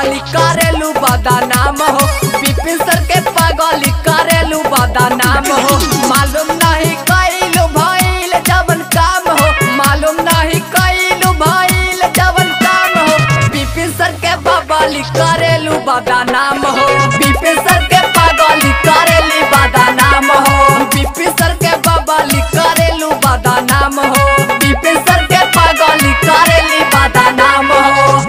पागली करेलू बदनाम हो विपिन सर के पागली करेलू बदनाम हो मालूम नहीं कैलू भइल जवन काम हो मालूम नहीं कैलू भइल जवन काम हो विपिन सर के बबली करेलू बदनाम हो विपिन सर के पागली करेली बदनाम हो विपिन सर के बबली करेलू बदनाम हो विपिन सर के पागली करेली बदनाम हो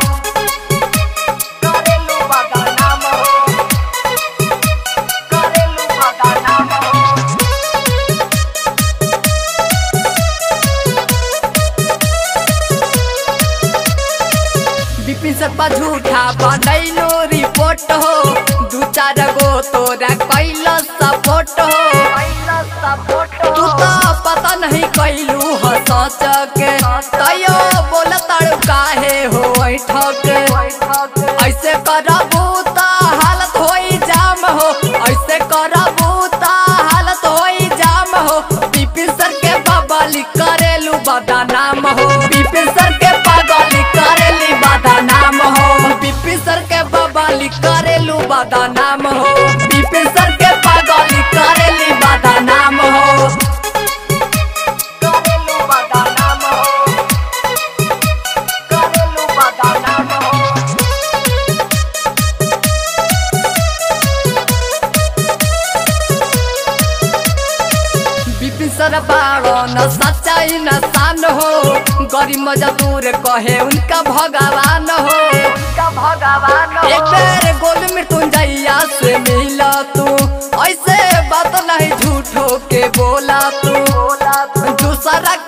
करेलू बदनाम हो करेलू बदनाम हो विपिन सपा झूठा बनैलो रिपोर्ट हो दू चार गो तोरा कैल सपोर्ट हो तू तो पता नहीं कैलू ह सच के तैयो बोल तड़ू काहे हो ठक ऐसे करबू त हालत होई जाम हो ऐसे करबू त हालत होई जाम हो विपिन सर के बबली करेलू बदनाम हो विपिन सर के पागली करेली बदनाम हो विपिन सर के बबली करेलू बदनाम हो विपिन सर के पागली करेली बदनाम हो करेलू बदनाम हो करेलू बदनाम हो विपिन सर बाड़ो न सच्चाई न शान हो गरीब मजदूर कहे उनका भगवान हो उनका भगवान एक बेर गोल मृत्युंजया से मिला तू ऐसे बात नहीं झूठो के बोला तू दूसरा